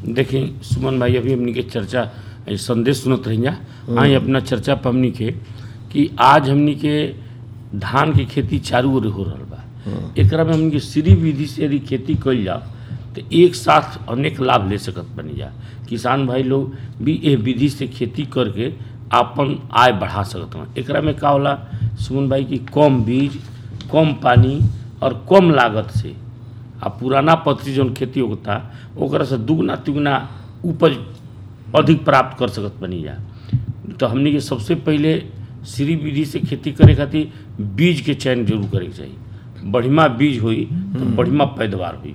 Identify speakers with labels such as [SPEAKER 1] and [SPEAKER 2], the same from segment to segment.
[SPEAKER 1] देखी सुमन भाई अभी हमनी के चर्चा ए, संदेश सुनत रही आई अपना चर्चा पर हमनी के कि आज हमनी के धान के खेती चारू ओर हो रहल बा एकरा में हमनी के सीरी विधि से यदि खेती कइल जाओ तो एक साथ अनेक लाभ ले सकत बनी जा किसान भाई लोग भी ए विधि से खेती करके आपन आय बढ़ा सकत हन एकरा में का होला सुमन भाई की कम बीज कम पानी और कम लागत से आ पुराना पद्धति जौन खेती होता ओकरा से दुगना तिगुना उपज अधिक प्राप्त कर सकत बनी जा तो हमनी के सबसे पहिले श्री विधि से खेती करे खातिर बीज के चयन जरूर करे के चाहिए बढ़िया बीज होई तो बढ़िया पैदावार हुई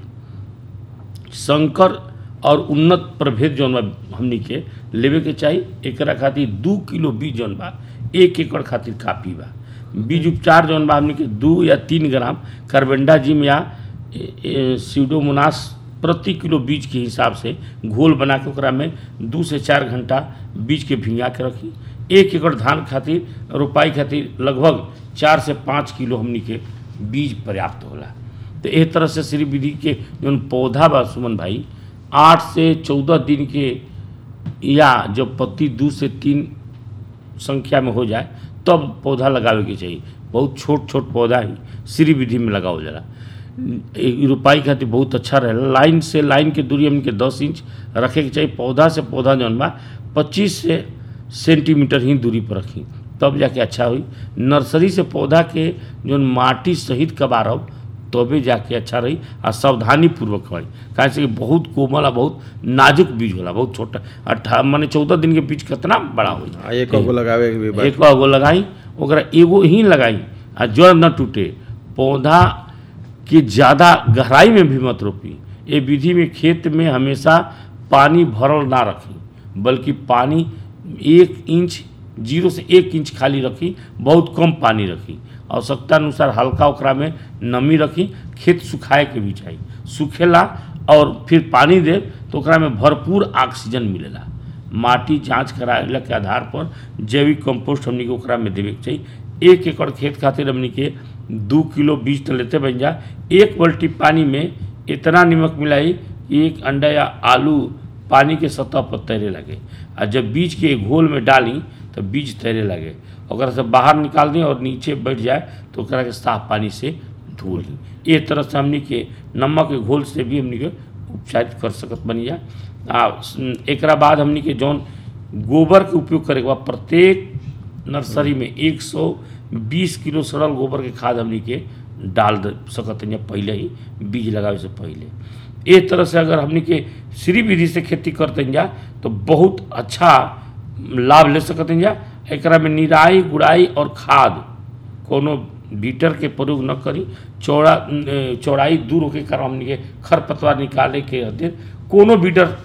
[SPEAKER 1] संकर और उन्नत प्रभेद जौन बा हमनी के लेवे के चाही एकरा खातिर दू किलो बीज जौन बा एक एकड़ खातिर काफी बा बीज उपचार जौन बा हमनी के दू या तीन ग्राम कार्बेंडाजिम या ए- ए- सीडोमोनास प्रति किलो बीज के हिसाब से घोल बना के ओकरा में दू से चार घंटा बीज के भिंगा के रखी एक एकड़ धान खातिर रोपाई खातिर लगभग चार से पाँच किलो हमनी के बीज पर्याप्त होला तो एह तरह से श्री विधि के जौन पौधा बा सुमन भाई आठ से चौदह दिन के या जब पत्ती दू से तीन संख्या में हो जाए तब पौधा लगावे के चाहिए बहुत छोट छोट पौधा ही श्री विधि में लगावल जाला ए- रोपाई खातिर बहुत अच्छा रहेला लाइन से लाइन के दूरी हमके दस इंच रखे के चाहिए पौधा से पौधा जौन बा पच्चीस से सेंटीमीटर ही दूरी पर रखी तब जाके अच्छा हुई नर्सरी से पौधा के जौन माटी सहित कबारब तबे जाके अच्छा रही आ सावधानी पूर्वक करी काहे से कि बहुत कोमल आ बहुत नाजुक बीज होला बहुत छोटा अट्ठा माने चौदह दिन के बीज कितना बड़ा होई
[SPEAKER 2] आ एक गो लगावे के भी बा
[SPEAKER 1] एक गो लगाई ओकरा एगो ही लगाई आ जड़ न टूटे पौधा के ज़्यादा गहराई में भी मत रोपी ये विधि में खेत में हमेशा पानी भरल ना रखी बल्कि पानी एक इंच जीरो से एक इंच खाली रखी बहुत कम पानी रखी आवश्यकता अनुसार हल्का ओकरा में नमी रखी खेत सुखाए के भी चाहिए सूखेला और फिर पानी दे तो ओकरा में भरपूर ऑक्सीजन मिलेला माटी जांच कराला के आधार पर जैविक कंपोस्ट हमनी के ओकरा में देवे के चाहिए एक एकड़ खेत खातिर हमनी के दू किलो बीज तो लेते बन जा एक बाल्टी पानी में इतना नमक मिलाई कि एक अंडा या आलू पानी के सतह पर तैरे लगे आ जब बीज के घोल में डाली तो बीज तैरे लगे ओकरा से बाहर निकाल दी और नीचे बैठ जाए तो ओकरा के साफ पानी से धो ली एक तरह से हमनी के नमक के घोल से भी हमनी के उपचारित कर सकत बनी जा आ स- एकरा बाद हमनी के जौन गोबर के उपयोग करे के बाद प्रत्येक नर्सरी में 120 किलो सड़ल गोबर के खाद हमनी के डाल दे सकत हैं पहले ही बीज लगावे से पहले एक तरह से अगर हमनी के श्री विधि से खेती करते जा तो बहुत अच्छा लाभ ले सकत हैं जा एकरा में निराई गुड़ाई और खाद कोनो बीटर के प्रयोग न करी चौड़ा अ, चौड़ाई दूर होके कारण हमनी के खरपतवार निकाले के खातिर कोनो बीटर